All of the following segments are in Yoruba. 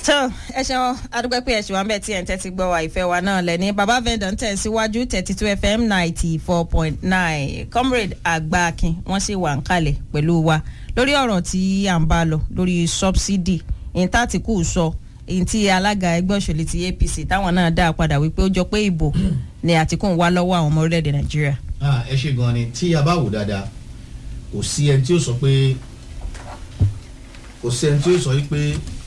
tó ẹ ṣeun adúpẹ́ pé ẹ̀ṣin wa ń bẹ̀ tí ẹ̀ ń tẹ́tí gbọ́ wa ìfẹ́ wa náà lẹ́ni baba vendor ń tẹ̀síwájú thirty two fm ninety four point nine comrade àgbàkin wọ́n sì wà ń kalẹ̀ pẹ̀lú wa lórí ọ̀rọ̀ tí à ń bá lọ lórí subsidy ìyẹn tàtìkù sọ èyí tí alága ẹgbẹ́ òṣèlú ti apc táwọn náà dá padà wípé ó jọ pé ìbò ni àtìkù ń wá lọ́wọ́ àwọn ọmọ orílẹ̀-èdè nàìjíríà. ẹ ṣe gan ni tí a bá wò dáadáa kò sí ẹni tí ó sọ pé kò sí ẹni tí ó sọ pé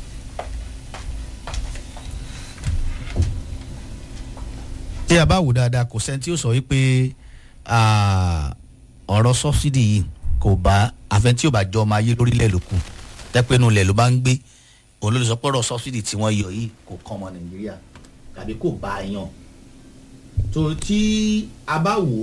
tí a bá wò dáadáa kò sẹ́ni tí ó sọ wípé ọ̀rọ̀ sọ́bsidì yìí kò bá àfẹn tí ò bá jọ ọmọ ayé lórílẹ̀ ló kù tẹ́pẹ́nu ilẹ̀ ló bá ń gbé òun ló lè sọ pé ọ̀rọ̀ sọ́bsidì tí wọ́n yọ yìí kò kàn ọmọ nàìjíríà tàbí kò bá a yan tó tí a bá wò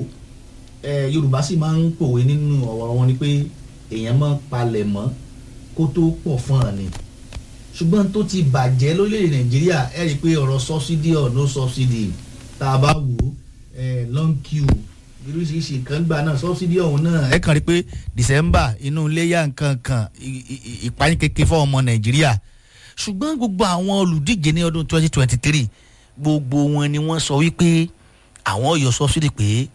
yorùbá sì máa ń pòwe nínú ọ̀rọ̀ wọn ni pé èèyàn máa ń palẹ̀ mọ́ kó tó pọ̀ fún ọ̀ ni ṣùgbọ́n tó ti bàjẹ́ lórílẹ̀ nàìjíríà ẹ̀ rí i pé ọ̀rọ̀ sọ́bsidì or no subsidy tá a bá wò ó long queue oríṣiríṣi nǹkan gbà náà sọ́bsidì ọ̀hún náà. ẹ kàn rí i pé december inú iléyà nǹkan kan ìpayín kékeré fún ọmọ nàìjíríà ṣùgbọ́n gbogbo àwọn olùdíje ní ọdún twenty twenty three gbogbo wọn ni wọ́n sọ wípé àwọn yọ sọ́bsidì pé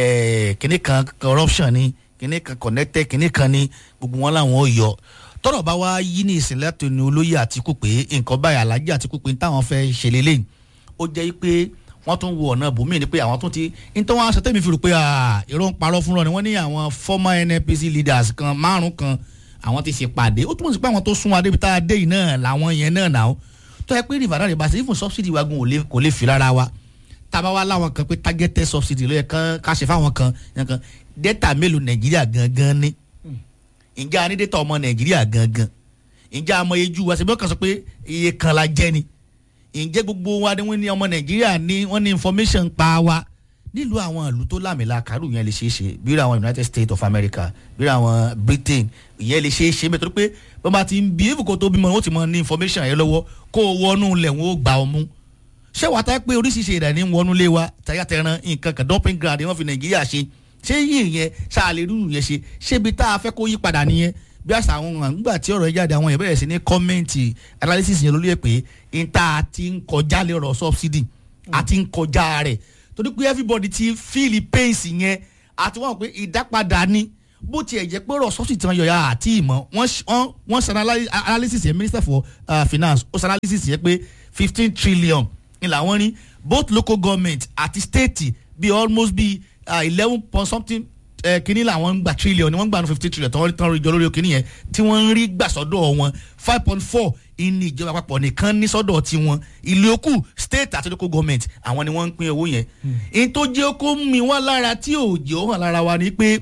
kinní kan corruption ni kinní kan connected kinní kan ni gbogbo wọn làwọn yọ tọ́rọ̀ bá wá yí ní ìsìnlẹ̀ tó ní olóyè àtìkù pé nǹkan báyìí alájà àtìkù pé táwọn fẹ́ ṣe lélẹ́yìn ó jẹ́ pé wọ́n tún wo ọ̀nà bùnmí ni pé àwọn tún ti nítorí wọn aṣọ tẹ́mi fi rò pé irọ́ ń parọ́ fúnra ni wọ́n ní àwọn former nnpc leaders kan márùn kan àwọn ti ṣèpàdé ó túmọ̀ sí pé àwọn tó sún wa débi tá a dé yìí náà làwọn yẹn náà náà tó yẹ pé rìbàdàn rìbà sí fún subsidy wa gun kò lè fi lára wa tábà wá láwọn kan pé targeted subsidy ló yẹ kán ká ṣe fáwọn kan yẹn kan data mélòó nàìjíríà gangan ní ǹjẹ́ a ní data ọmọ nàìjíríà gangan ǹjẹ́ a mọ ejú wa ṣe bí wọ́n kàn sọ pé iye kan la jẹ́ ni ǹjẹ́ gbogbo wa ni wọ́n ní ọmọ nàìjíríà ní wọ́n ní information pa wa nílùú àwọn ìlú tó lámìlà kárù yẹn lè ṣeé ṣe bí àwọn united states of america bí àwọn britain ìyẹn lè ṣeé ṣe bẹ́ẹ̀ torí pé wọ́n bá ti ń bí èèfù kó tó bímọ wọ́n ti mọ ní information yẹn lọ́wọ́ kó o wọnú lẹ̀ wọ́n ó gbà ọ mú ṣé wàá tá pé oríṣiríṣi ìdá ní wọnú lé wa tayátẹran nǹkan kan dumping ground wọ́n fi nàìjíríà ṣe ṣé yìí yẹn ṣáàlè rúrù yẹn ṣe ṣébi tá a fẹ́ kó yí padà nìyẹn bí àṣà àwọn àgbà tí ọ̀rọ̀ yẹn jáde àwọn yẹn bẹ̀rẹ̀ sí ní kọ́mẹ́ǹtì analysis yẹn lórí ẹ̀ pé n ta ti ń kọjá lè rọ̀ subsidy àti ń kọjá rẹ̀ torí pé everybody ti feel pains yẹn àti wọ́n pé ìdápadà ni bó tiẹ̀ jẹ́ pé rọ̀ subsidy tí wọ́n yọ ya àti ìmọ̀ wọ́n ṣe analysis yẹn minister for uh, finance ó ṣe analysis yẹn pé fifteen trillion ni làwọn ní both local government àti state bí almost bí eleven point something kínní làwọn ń gba trillion ni wọ́n ń gbà ní fifty trillion tán tán rí jọ lórí kínní yẹn tí wọ́n ń rí gbà sọ́dọ̀ wọn five point four ní ìjọba àpapọ̀ nìkan ní sọ́dọ̀ tiwọn ìlú òkú state àti local government àwọn ni wọ́n ń pín owó yẹn. n tó jẹ́ kó mi wá lára tí ò jẹ́ ó hàn lára wa ni pé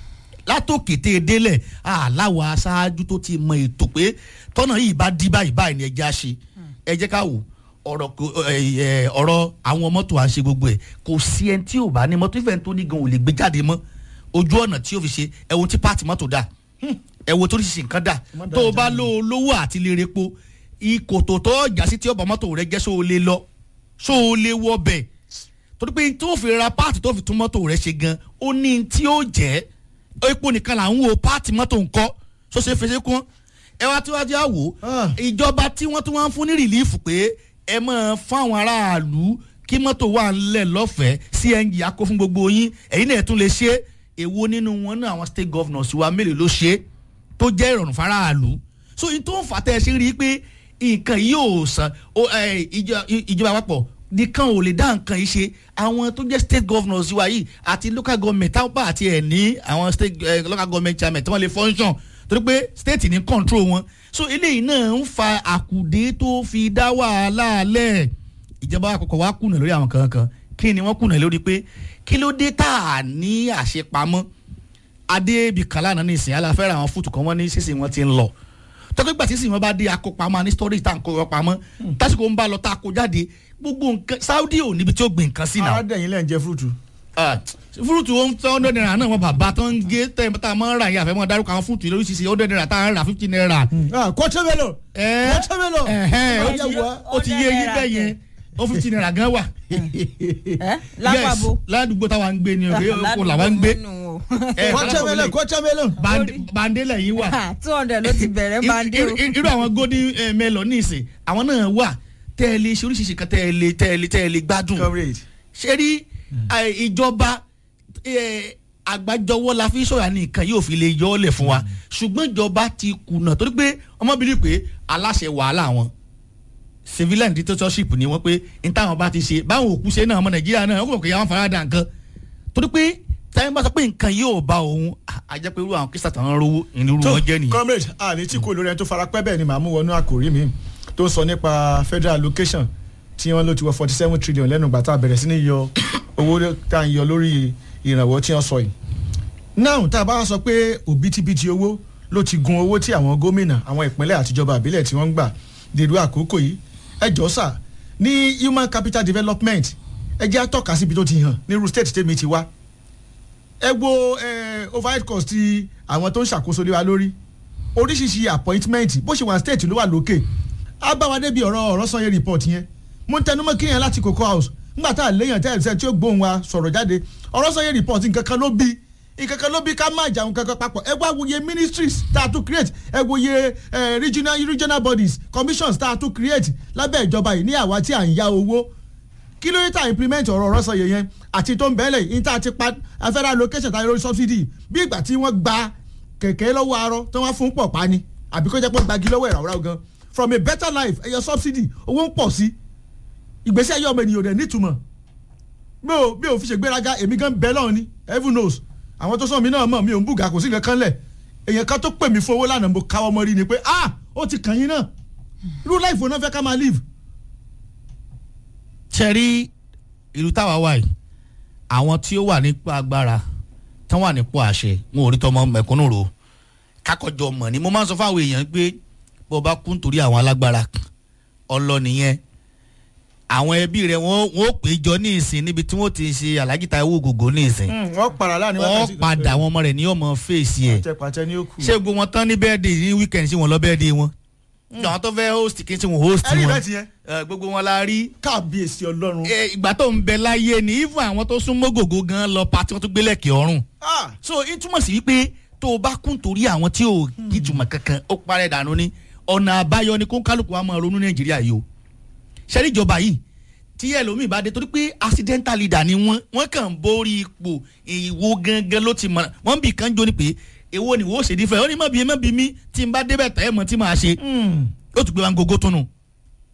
látòkété délẹ̀ aláwọ̀ aṣáájú tó ti mọ ètò pé tọ́nà yìí bá dí báyìí báyìí ni ẹ jẹ́ àṣe ẹ jẹ́ ká wò ọ̀rọ̀ ọ̀rọ̀ àwọn mọ́tò à ń ṣe gbogbo ẹ̀ kò sí ẹni tí ò bá ní mọ́tò ìfẹ́ tó ní gan ò lè gbé jáde mọ́ ojú ọ̀nà tí o fi ṣe ẹ̀wọ̀n tí pààtì mọ́tò dà ẹ̀wọ̀n tó ṣe nǹkan dà tó o bá lo olówó àti lè repo ìkòtò tó ọjà sí tí ọba mọ́tò rẹ jẹ́ só o lè lọ só o lè wọ bẹ̀ torí pé tó fi ra pààtì tó fi tún mọ́tò rẹ ṣe gan ó ní tí ó jẹ́ epo nìkan là ń wo pààtì mọ́tò ńkọ́ só ṣe fèsì kún ẹ wá tí wá jẹ́ àwò ìjọba tí wọ́n tún wá ń fún ní rìlífù pé ẹ máa fáwọn aráàlú kí mọ́tò wà ńlẹ̀ lọ́fẹ̀ẹ́ cng akó fún gbogbo yín ẹ̀yin náà tún lè ṣe é èwo nínú wọn náà àwọn state governors wa mélòó ló ṣe tó jẹ́ ìrọ̀rùn faraàlú so in tó ń fà tẹ́ ẹ ṣe rí i pé nǹkan yìí ò sàn ìjọba àpapọ̀ nìkan ò lè dá nǹkan yìí ṣe àwọn tó jẹ́ state governors wa yìí àti local government táwọn bá àti ẹ̀ ní àwọn state uh, local government chairman tí wọ́n lè function torí pé state ní control wọn so eléyìí náà ń fa àkùdé tó fi dá wàhálà lẹ̀ ìjọba àkọ́kọ́ wa kùnà lórí àwọn kankan kí ni wọ́n kùnà lórí pé kí ló dé tá a ní àṣepamọ́ adébí kàlánà ní ìsìn aláfẹ́rẹ́ àwọn fúùtù kan wọ́n ní sísìn wọn ti ń lọ tọ́kọ́ ìgbà tí sísìn wọn bá dé akópamọ́ ní storage tá à ń kó wọn pamọ́ tásìkò ń bá lọ tá a kó jáde gbogbo nǹkan saudi ò níbi tí ó gbìn nǹkan sí náà. aládẹ́yìn lẹ́yìn jẹ́ fúrúùtù. fúrúùtù ó ń tẹ́ hundred naira náà wọn bàbá tó ń gé tẹ́ tá a máa ń rà yà fẹ́ mọ́ dárúkọ àwọn fúrúùtù lórí ṣíṣe hundred naira tá a ń rà fifty naira. kọ́tẹ́mẹ́lò kọ́tẹ́mẹ́lò. ó ti yé yín bẹ́ẹ̀ yẹn ó fifty naira gan wà. lápapọ̀ ládùúgbò táwa ń gbé ni òkè òkò làwa ń gbé o. ẹ Watermelon watermelon. Band- bandela yìí wà two hundred ló ti bẹ̀rẹ̀ bande o. irú irú àwọn golden eh, melon ní ìsìn àwọn náà wà tẹ́ ẹ lè ṣe oríṣiríṣi kan tẹ́ ẹ lè tẹ́ ẹ lè tẹ́ ẹ lè gbádùn comrade. ṣe rí eh, ìjọba eh, àgbájọwọ́ la fi sọ̀rọ̀ ní nǹkan yóò fi lè yọ ọ́ lẹ̀ fún wa ṣùgbọ́n ìjọba ti kùnà torí pé ọmọbìnrin pé aláṣẹ wàhálà wọn civilian dictatorship ni wọ́n pé n táwọn bá ti ṣe báwọn òkú ṣe náà ọmọ nàìjíríà náà wọ́n kò kò yà wọ́n farada nǹkan torí pé táyọ̀ bá sọ pé nǹkan yóò bá òun àjẹ́ pé irú àwọn kí sàtàn rówó ìnirú wọn jẹ́ nìyẹn. comrade àní tí kò lórí ẹni tó fara pẹ́ bẹ́ẹ̀ ni màá mú wọnú àkòrí mi tó ń sọ nípa federal allocation tí wọ́n ló ti wọ forty seven trillion lẹ́nu ìgbà tá a bẹ̀rẹ̀ sí ní yọ owó tá a ń yọ lórí ìrànwọ́ tí wọ́n sọ yìí. now tá a bá wá sọ pé òbítíbitì owó ló ti gun owó tí àwọn gómìnà àwọn ìpínlẹ̀ àtijọba àbílẹ̀ tí wọ́n ń gbà dèrò àkókò yìí ẹ jọ sà ní human capital development ẹ jẹ́ àtọ́ka síbi tó ti hàn ní irú state tèmi ti wá ẹ wo eh, overhead cost ti àwọn tó ń ṣàkóso lé wa lórí oríṣiríṣi appointment bó ṣe wà state ló wà lókè á bá wa débi ọ̀rọ̀ ọ̀rọ̀ sanye report yẹn mo ń tẹnumọ́ kí yẹn láti cocoa house nígbà tá a léyàn tẹ́ ẹ̀ sẹ́ tí ó gbóhùn wa sọ̀rọ̀ jáde ọ̀rọ̀ sanye report nǹkan kan ló bí nǹkan kan ló bí ká má jà nǹkan kan papọ̀ ẹ wá wòye ministries tá a tún create ẹ wòye eh, regional regional bodies commissions tá a tún create lábẹ́ ìjọba yìí ní àwa tí à ń ya owó kí ló dé tá implement ọ̀rọ̀ ọ̀rọ̀ sọ̀yẹ̀ yẹn àti tó ń bẹ́ẹ̀lẹ̀ yìí tá a ti pa federal allocation tá a lórí subsidy bí ìgbà tí wọ́n gba kẹ̀kẹ́ lọ́wọ́ arọ tí wọ́n fún pọ̀ pa ni àbí kó jẹ́ pé gbagi lọ́wọ́ ìràwọ̀ gan from a better life ẹ̀yọ subsidy owó ń pọ̀ sí ìgbésí ayé ọmọ ènìyàn rẹ̀ nítumọ̀ mi ò mi ò fi ṣègbéraga èmi gan bẹ́ẹ̀ lọ́run ni heaven knows àwọn tó sọ mi náà mọ̀ mi ò ń bùgà kò sí nǹkan kan lẹ̀ èèyàn kan tó pè mí fún owó lánàá mo káwọ́ mọ́ rí ni pé ah ó ti kàn yín náà irú life wo náà fẹ́ ká máa live ṣe rí ìlú táwa wà yìí àwọn tí ó wà nípò agbára tán wà nípò àṣẹ wọn ò rí tọmọ mẹ̀kúnnù rò kákọjọ mọ̀ ni mo máa ń sọ fáwọn èèyàn pé bó o bá kú nítorí àwọn alágbára ọlọ nìyẹn àwọn ẹbí rẹ wọn wọn ó pè jọ ní ìsìn níbi tí wọn ti ṣe alájí Táíwò Ògògó ní ìsìn wọ́n para láàrin wọn padà àwọn ọmọ rẹ ní ọmọ fèsì ẹ pàtẹ́pàtẹ́ ní ó kù. ṣé gbogbo wọn tán ní bẹ́ẹ̀dì ní wíkẹ̀ndì sí wọn lọ bẹ́ẹ̀dì wọn àwọn tó fẹ́ host kí n sí wọn host ẹ rí wọn ìbẹ́ ti yẹn Eh, gbogbo wọn la rí kábíyèsí ọlọ́run. Eh, ìgbà tó ń bẹ láyé ni even àwọn tó sún mọ́gògó gan lọ pa tí wọ́n tún gbé lẹ́kẹ̀ẹ́ ọ̀run Ah, so n túmọ̀ sí wípé tó o bá kún torí àwọn tí ò ìtumọ̀ kankan ó parẹ́ dànù ni ọ̀nà àbáyọ ni kó kálukú wa máa ronú nàìjíríà yìí o ṣẹ́rí ìjọba yìí tí ẹlòmíì bá dé torí pé accidental leader ni wọ́n wọ́n kàn ń borí ipò ìwo gangan ló ti mọ̀ wọ́n bì kan jó ni pé èwo ni wọ́n ó ṣe dífẹ́ ó ní mọ̀ bí mọ̀ bí mi tí n bá débẹ̀ tẹ́ ẹ̀ mọ̀ tí màá ṣe ó tún gbé wa ń gogo tunu